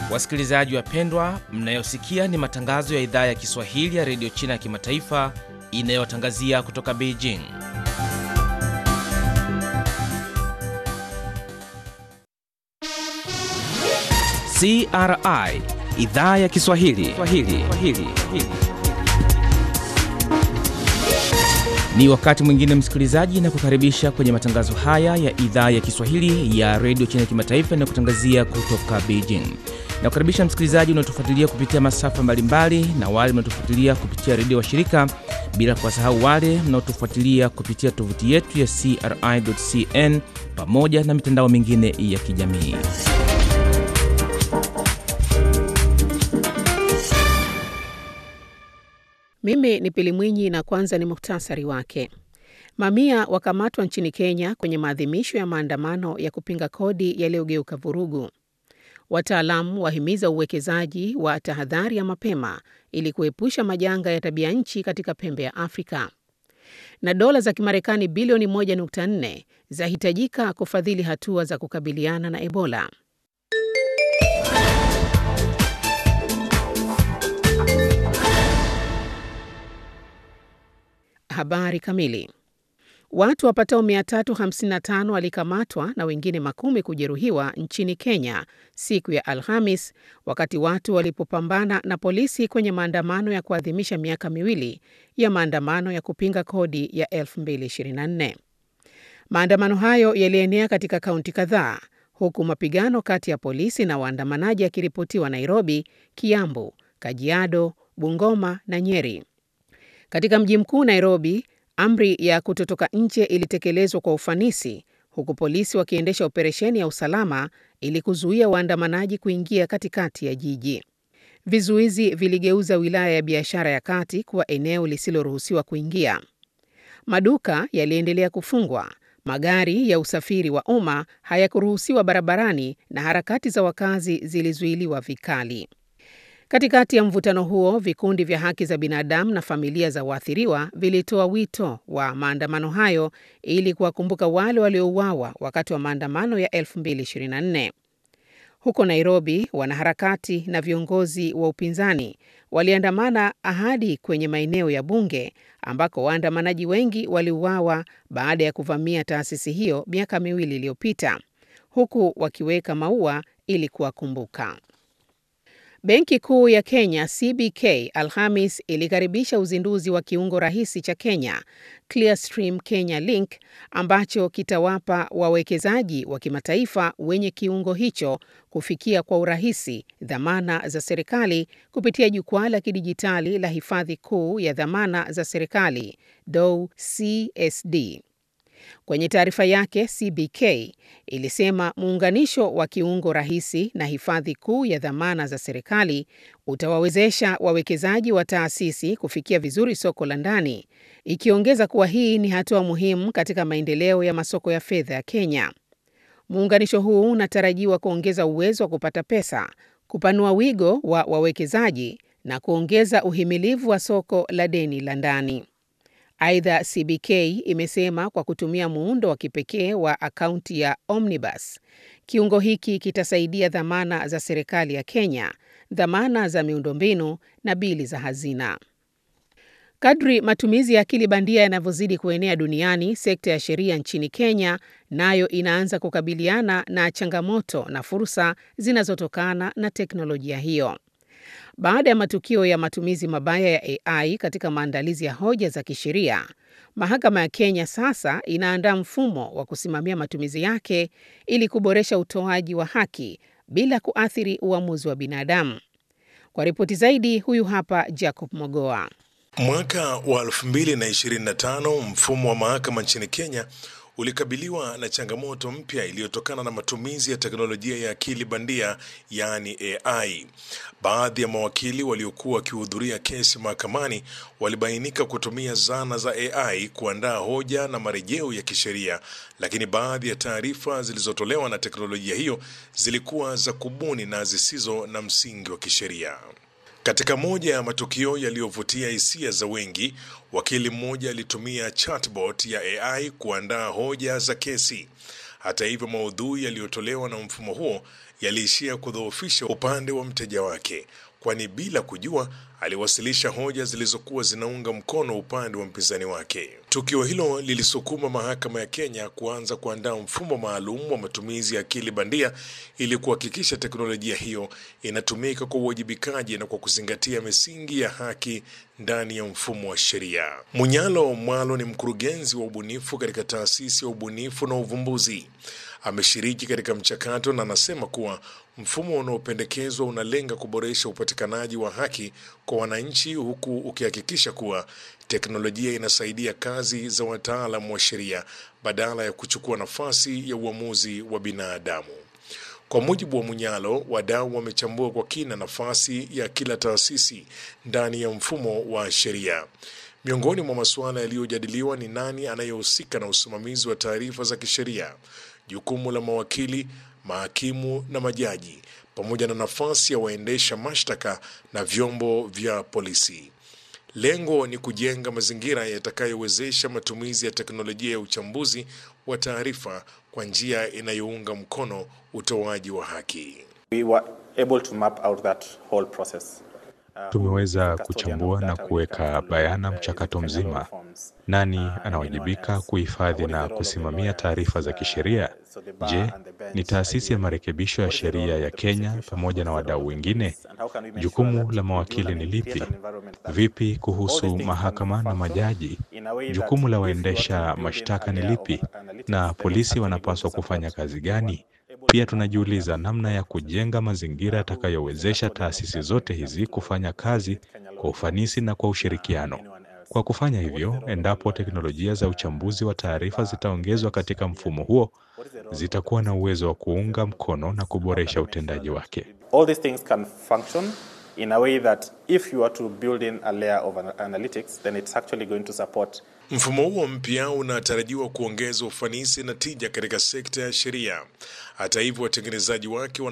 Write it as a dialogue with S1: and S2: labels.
S1: Wasikilizaji wapendwa, mnayosikia ni matangazo ya idhaa ya Kiswahili ya redio China ya kimataifa inayotangazia kutoka Beijing. CRI idhaa ya Kiswahili Swahili. Swahili. Ni wakati mwingine msikilizaji, na kukaribisha kwenye matangazo haya ya idhaa ya Kiswahili ya redio China ya kimataifa inayokutangazia kutoka Beijing. Na kukaribisha msikilizaji unaotufuatilia kupitia masafa mbalimbali na wale mnaotufuatilia kupitia redio wa shirika, bila kuwasahau wale mnaotufuatilia kupitia tovuti yetu ya CRI.cn pamoja na mitandao mingine ya kijamii.
S2: Mimi ni Pili Mwinyi na kwanza ni muhtasari wake. Mamia wakamatwa nchini Kenya kwenye maadhimisho ya maandamano ya kupinga kodi yaliyogeuka vurugu. Wataalamu wahimiza uwekezaji wa tahadhari ya mapema ili kuepusha majanga ya tabia nchi katika pembe ya Afrika. Na dola za Kimarekani bilioni 1.4 zahitajika kufadhili hatua za kukabiliana na Ebola. Habari kamili. Watu wapatao 355 walikamatwa na wengine makumi kujeruhiwa nchini Kenya siku ya Alhamis wakati watu walipopambana na polisi kwenye maandamano ya kuadhimisha miaka miwili ya maandamano ya kupinga kodi ya 2024. Maandamano hayo yalienea katika kaunti kadhaa huku mapigano kati ya polisi na waandamanaji yakiripotiwa Nairobi, Kiambu, Kajiado, Bungoma na Nyeri. Katika mji mkuu Nairobi, amri ya kutotoka nje ilitekelezwa kwa ufanisi huku polisi wakiendesha operesheni ya usalama ili kuzuia waandamanaji kuingia katikati ya jiji. Vizuizi viligeuza wilaya ya biashara ya kati kuwa eneo lisiloruhusiwa kuingia. Maduka yaliendelea kufungwa, magari ya usafiri wa umma hayakuruhusiwa barabarani na harakati za wakazi zilizuiliwa vikali. Katikati ya mvutano huo, vikundi vya haki za binadamu na familia za waathiriwa vilitoa wito wa maandamano hayo ili kuwakumbuka wale waliouawa wakati wa maandamano ya 2024. Huko Nairobi, wanaharakati na viongozi wa upinzani waliandamana hadi kwenye maeneo ya bunge ambako waandamanaji wengi waliuawa baada ya kuvamia taasisi hiyo miaka miwili iliyopita, huku wakiweka maua ili kuwakumbuka. Benki Kuu ya Kenya CBK Alhamis ilikaribisha uzinduzi wa kiungo rahisi cha Kenya Clearstream Kenya Link ambacho kitawapa wawekezaji wa kimataifa wenye kiungo hicho kufikia kwa urahisi dhamana za serikali kupitia jukwaa la kidijitali la hifadhi kuu ya dhamana za serikali DOW CSD. Kwenye taarifa yake, CBK ilisema muunganisho wa kiungo rahisi na hifadhi kuu ya dhamana za serikali utawawezesha wawekezaji wa taasisi kufikia vizuri soko la ndani, ikiongeza kuwa hii ni hatua muhimu katika maendeleo ya masoko ya fedha ya Kenya. Muunganisho huu unatarajiwa kuongeza uwezo wa kupata pesa, kupanua wigo wa wawekezaji na kuongeza uhimilivu wa soko la deni la ndani. Aidha, CBK imesema kwa kutumia muundo wa kipekee wa akaunti ya Omnibus, kiungo hiki kitasaidia dhamana za serikali ya Kenya, dhamana za miundombinu na bili za hazina. Kadri matumizi ya akili bandia yanavyozidi kuenea duniani, sekta ya sheria nchini Kenya nayo inaanza kukabiliana na changamoto na fursa zinazotokana na teknolojia hiyo. Baada ya matukio ya matumizi mabaya ya AI katika maandalizi ya hoja za kisheria, mahakama ya Kenya sasa inaandaa mfumo wa kusimamia matumizi yake ili kuboresha utoaji wa haki bila kuathiri uamuzi wa binadamu. Kwa ripoti zaidi, huyu hapa Jacob Mogoa.
S3: Mwaka wa 2025 mfumo wa mahakama nchini Kenya ulikabiliwa na changamoto mpya iliyotokana na matumizi ya teknolojia ya akili bandia yaani AI. Baadhi ya mawakili waliokuwa wakihudhuria kesi mahakamani walibainika kutumia zana za AI kuandaa hoja na marejeo ya kisheria, lakini baadhi ya taarifa zilizotolewa na teknolojia hiyo zilikuwa za kubuni na zisizo na msingi wa kisheria. Katika moja ya matukio yaliyovutia hisia za wengi, wakili mmoja alitumia chatbot ya AI kuandaa hoja za kesi. Hata hivyo, maudhui yaliyotolewa na mfumo huo yaliishia kudhoofisha upande wa mteja wake, kwani bila kujua aliwasilisha hoja zilizokuwa zinaunga mkono upande wa mpinzani wake. Tukio hilo lilisukuma mahakama ya Kenya kuanza kuandaa mfumo maalum wa matumizi ya akili bandia ili kuhakikisha teknolojia hiyo inatumika kwa uwajibikaji na kwa kuzingatia misingi ya haki ndani ya mfumo wa sheria. Munyalo Mwalo ni mkurugenzi wa ubunifu katika taasisi ya ubunifu na uvumbuzi. Ameshiriki katika mchakato na anasema kuwa mfumo unaopendekezwa unalenga kuboresha upatikanaji wa haki kwa wananchi huku ukihakikisha kuwa teknolojia inasaidia kazi za wataalamu wa sheria badala ya kuchukua nafasi ya uamuzi wa binadamu. Kwa mujibu wa Munyalo, wadau wamechambua kwa kina nafasi ya kila taasisi ndani ya mfumo wa sheria. Miongoni mwa masuala yaliyojadiliwa ni nani anayehusika na usimamizi wa taarifa za kisheria, jukumu la mawakili, mahakimu na majaji, pamoja na nafasi ya waendesha mashtaka na vyombo vya polisi. Lengo ni kujenga mazingira yatakayowezesha matumizi ya teknolojia ya uchambuzi wa taarifa kwa njia inayounga mkono utoaji wa haki.
S4: We were able to map out that whole process.
S5: Tumeweza kuchambua na kuweka bayana mchakato mzima, nani anawajibika kuhifadhi na kusimamia taarifa za kisheria. Je, ni taasisi ya marekebisho ya sheria ya Kenya pamoja na wadau wengine? Jukumu la mawakili ni lipi? Vipi kuhusu mahakama na majaji? Jukumu la waendesha mashtaka ni lipi? Na polisi wanapaswa kufanya kazi gani? Pia tunajiuliza namna ya kujenga mazingira yatakayowezesha taasisi zote hizi kufanya kazi kwa ufanisi na kwa ushirikiano. Kwa kufanya hivyo, endapo teknolojia za uchambuzi wa taarifa zitaongezwa katika mfumo huo, zitakuwa na uwezo wa kuunga mkono na kuboresha utendaji wake.
S4: All these things can function in a way that if you are to build in a layer of analytics, then it's actually going to support
S3: Mfumo huo mpya unatarajiwa kuongeza ufanisi na tija katika sekta ya sheria. Hata hivyo, watengenezaji wake